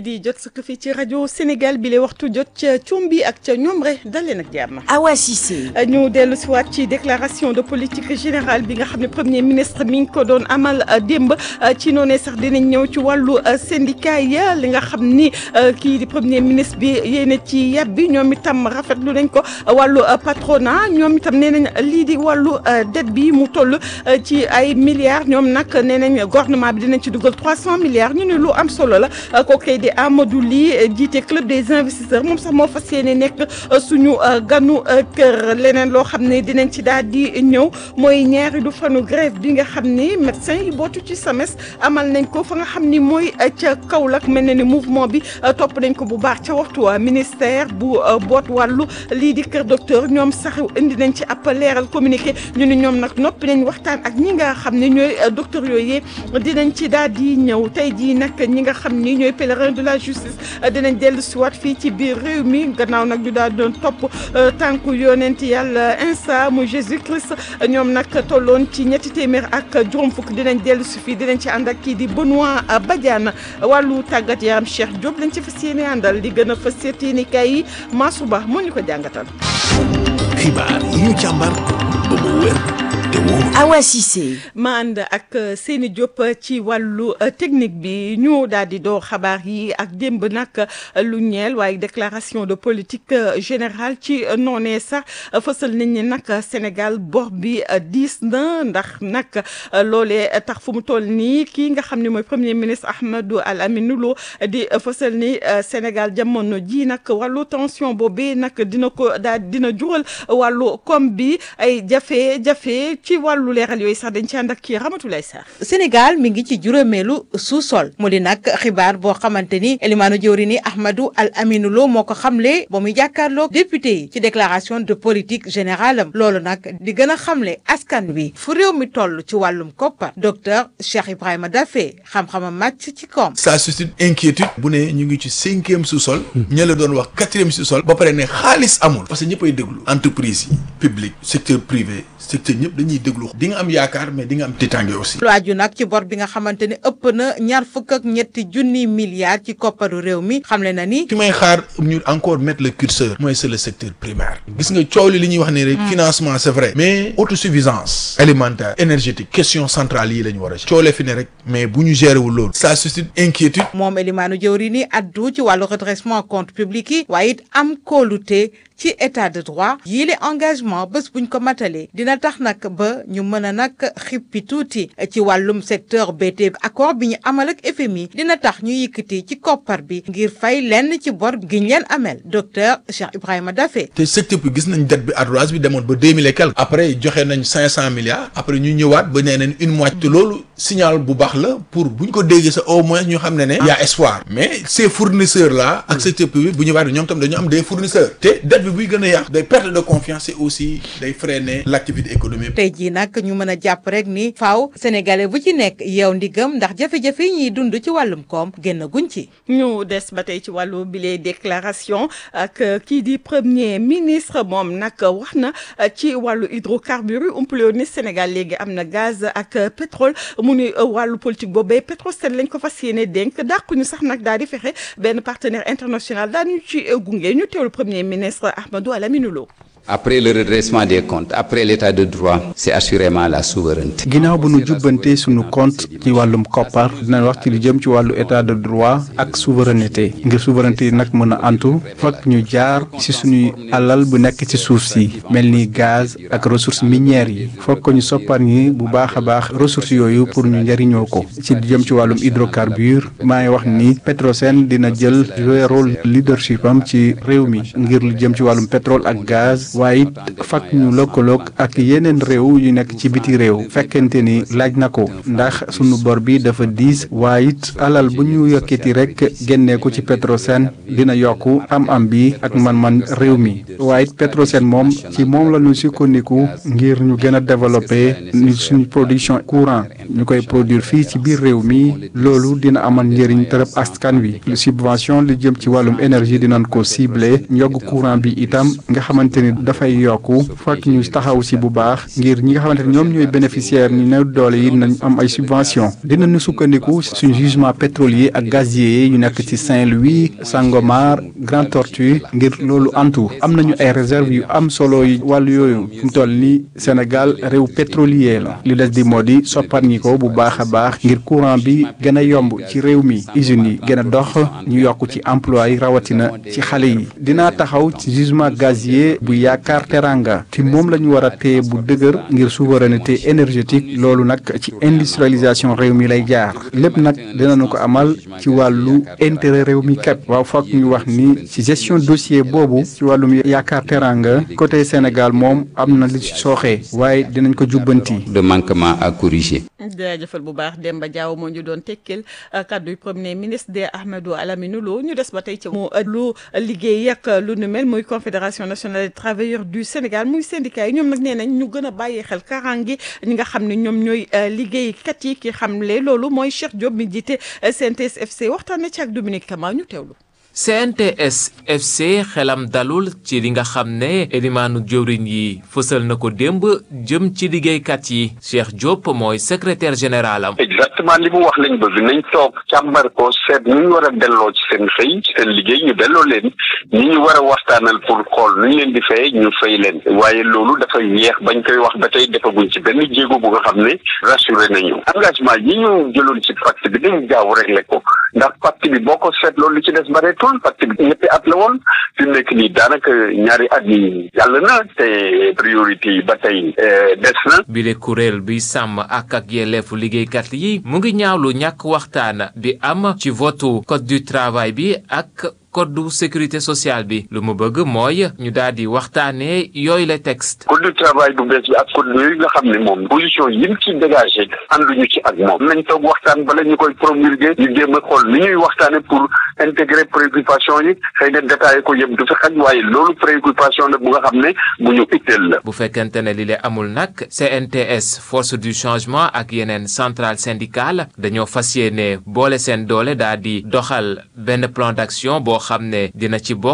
di jot sa fii ci rajo Sénégal bi lay waxtu jot ca Combi ak ca Ñomre dal leen ak jàmm. Awa Cissé. ñu dellu si waat ci déclaration de politique générale bi nga xam ne premier ministre mi ngi ko doon amal démb ci noonee sax dinañ ñëw ci wàllu syndicat ya li nga xam ni kii di premier ministre bi yéene ci yàbbi ñoom itam rafetlu nañ ko wàllu patronat ñoom itam nee nañ lii di wàllu dette bi mu toll ci ay milliards ñoom nag nee nañ gouvernement bi dinañ ci dugal 300 milliards ñu ne lu am solo la kooku di Amadou Ly jiite club des investisseurs moom sax moo fas yéene nekk suñu ganu kër leneen loo xam ne dinañ ci daal di ñëw mooy ñaari du fanu grève bi nga xam ni médecin yi bootu ci SAMES amal nañ ko fa nga xam ni mooy ca Kaolack mel na ni mouvement bi topp nañ ko bu baax ca waxtu waa ministère bu boot wàllu lii di kër docteur ñoom sax indi nañ ci ab leeral communiqué ñu ni ñoom nag noppi nañ waxtaan ak ñi nga xam ne ñooy docteur yooyu dinañ ci daal di ñëw tey jii nag ñi nga xam ni ñooy pèlerin de la justice dinañ dellu si waat fii ci biir réew mi gannaaw nag ñu daal doon topp tànku yonent yàlla insa mu Jésus Christ ñoom nag tolloon ci ñetti téeméer ak juróom fukk dinañ dellu si fii dinañ ci ànd ak kii di Benoît Badiane wàllu tàggat yaram Cheikh Diop lañ ci fas yéene àndal di gën a fas yéene kay yi Masuba moo ñu ko jàngatal. xibaar yi ñu càmbar ba mu wér te wóor. Awa Cissé. ma ànd ak Seni Diop ci wàllu technique bi ñu daal di doo xabaar yi ak démb nag lu ñeel waaye déclaration de politique générale ci noonee sax fësal nañ ni nag Sénégal bor bi diis na ndax nag loolee tax fu mu toll nii kii nga xam ne mooy premier ministre Ahmadou Al Aminou Lo di fësal ni Sénégal jamono ji nag wàllu tension boobee nag dina ko daal dina jural wàllu koom bi ay jafe-jafe ci wàllu leeral yooyu sax dañ ci ànd ak kii Ramatulaay Sarr Sénégal mi ngi ci juróomeelu sous-sol mu di nag xibaar boo xamante ni Elimaanu jëwri ni Ahmadou Al Aminou Lo moo ko xamle ba muy jàkkaarloog député yi ci déclaration de politique générale am loolu nag di gën a xamle askan wi fu réew mi toll ci wàllum koppar docteur Cheikh Ibrahima Daffé xam-xamam màcc ci koom. ça suscite inquiétude bu ne ñu ngi ci cinquième sous-sol ña la doon wax quatrième sous-sol ba pare ne xaalis amul parce que ñëppay déglu entreprise yi public secteur privé secteur ñëpp dañuy déglu di nga am yaakaar mais di nga am tiitaange aussi. lu aju nag ci bor bi nga xamante ne ëpp na ñaar fukk ak ñetti junni milliards ci kopparu réew mi xamle na ni. fi may xaar ñu encore mettre le curseur. mooy c'est le secteur primaire. gis nga coow li li ñuy wax ne rek. financement c'est vrai. mais autosuffisance. alimentaire énergétique. question centrale yi la ñu war a. coolee fi ne rek mais bu ñu gérer wul loolu. ça suscite inquiétude. moom Elimaanu jëwri ni addu ci wàllu redressement compte public yi. waaye it am kóolute. ci état de droit yii le engagement bés buñ ko matalee dina tax nag ba ñu mën a nag xippi tuuti ci wàllum secteur BT accord bi ñu amal ak FMI dina tax ñu yëkkati ci koppar bi ngir fay lenn ci bor gi ñu leen amel docteur Cheikh Ibrahima Daffé. te secteur bi gis nañ dette bi ardoise bi demoon ba deux mille et quelque. après joxe nañ cinq cent milliards. après ñu ñëwaat ba nee nañ une moitié. te loolu signal bu baax la pour buñ ko déggee sa au moins ñu xam ne ne. y a espoir mais ces fournisseurs là. ak secteur privé bu ñëwaat ñoom tam dañu am des fournisseurs. te dette bi buy gën a yàq day perte de confiance et aussi day freiner l'activité économique. tey jii nag ñu mën a jàpp rek ni faaw sénégalais bu ci nekk yow ndigam ndax jafe-jafe yi ñuy dund ci wàllum koom génn guñ ci. ñu des ba tey ci wàllu bile déclaration ak kii di premier ministre moom nag wax na ci wàllu hydrocarbures umpale ni Sénégal léegi am na gaz ak pétrole mu ni wàllu politique boobee Petrosen lañ ko fas yéene dénk dàqu ñu sax nag daal di fexe benn partenaire international daal ñu ci gunge ñu teewlu premier ministre Ahmadou Al Aminou Lo Après le redressement des comptes, après l'état de droit, c'est assurément la souveraineté. ginnaaw bu nu jubbante sunu compte ci wàllum koppar dinañ wax ci lu jëm ci wàllu état de droit ak souveraineté ngir souveraineté yi nag mën a antu fokk ñu jaar ci suñuy alal bu nekk ci suuf si mel ni gaz ak ressources minières yi fokk ñu soppar ñi bu baax a baax ressources yooyu pour ñu njëriñoo ko ci lu jëm ci wàllum hydrocarbure maa ngi wax ni Petrosen dina jël jouer rôle leadership am ci réew mi ngir lu jëm ci wàllum pétrole ak gaz waaye it fakk ñu lëkkaloog ak yeneen réew yu nekk ci biti réew fekkente ni laaj na ko ndax sunu bor bi dafa diis waaye it alal bu ñu yokkiti rek génnee ko ci Petrosen dina yokku am-am bi ak man-man réew mi waaye it Petrosen moom ci moom la ñu sukkandiku ngir ñu gën a développer ni suñu production courant ñu koy produire fii ci biir réew mi loolu dina amal njëriñ tërëb askan wi lu subvention li jëm ci wàllum énergie dinañ ko ciblé njog courant bi itam nga xamante ni dafay yokku fekk ñu taxaw si bu baax ngir ñi nga xamante ne ñoom ñooy bénéficiaire ñu néew doole yi nañ am ay subvention dinañu sukkandiku suñu jugement pétrolier ak gazier yi ñu nekk ci Saint-Louis Sangomar Grand Tortue ngir loolu antu am nañu ay réserve yu am solo yi wàllu yooyu fu mu toll ni Sénégal réew pétrolier la li des di moo di sopparñi ko bu baax a baax ngir courant bi gën a yomb ci réew mi usines yi gën a dox ñu yokk ci emploi yi rawatina ci xale yi dinaa taxaw ci jugement gazier bu yaakaar teranga te moom la ñu war a téye bu dëgër ngir souveraineté énergétique loolu nag ci industrialisation réew mi lay jaar lépp nag dinañu ko amal ci wàllu intérêt réew mi képp waaw foog ñu wax ni ci gestion dossier boobu ci wàllum yaakaar teranga côté Sénégal moom am na li ci sooxee waaye dinañ ko jubbanti. de manquement à corriger. jaajëfal bu baax Demba Diaw moo ñu doon tekkil kaddu premier ministre de Ahmadou Alamine Lo ñu des ba tey ci mu lu liggéey ak lu nu mel muy confédération nationale des travailleurs du Sénégal muy syndicat yi ñoom nag nee nañ ñu gën a bàyyi xel karangi ñi nga xam ne ñoom ñooy liggéeykat yi ki xamle loolu mooy Cheikh Diop mi jiite CNTS FC waxtaanee ci ak Dominique Kama ñu teewlu. CNTS FC xelam dalul ci li nga xam ne elimaanu jëwriñ yi fësal na ko démb jëm ci liggéeykat yi Cheikh Diop mooy secrétaire général am. exactement li mu wax lañ bëgg nañ toog càmbar ko seet ñu ñu war a delloo ci seen xëy ci seen liggéey ñu delloo leen ñi ñu war a waxtaanal pour xool nu ñu leen di fay ñu fay leen waaye loolu dafa yéex bañ koy wax ba tey defaguñ ci benn jéego bu nga xam ne rassuré nañu engagement yi ñu jëloon ci pacte bi dañ gaaw réglé ko ndax pacte bi boo ko seet loolu li ci des bareetul pacte bi ñetti at la woon fi mu nekk nii daanaka ñaari at yi jàll na te priorité yi ba tey des na. bile kuréel bi sàmm ak ak yelleefu liggéeykat yi mu ngi ñaawlu ñàkk waxtaan bi am ci votu code du travail bi ak. code de sécurité sociale bi lu mu bëgg mooy ñu daal di waxtaanee yooyu la texte. code du travail bu bees bi ak code yooyu nga xam ne moom position yi mu ci dégagé ànduñu ci ak moom nañ toog waxtaan bala ñu koy promulguer ñu jéem a xool ni ñuy waxtaane pour intégrer préoccupation yi xëy na détaillé ko yëpp du fi xaj waaye loolu préoccupation la bu nga xam ne bu ñu itteel la. bu fekkente ne li le amul nag CNTS force du changement ak yeneen centrale syndicale dañoo fas yéene boole seen doole daal di doxal benn plan d'action boo xam ne dina ci bokk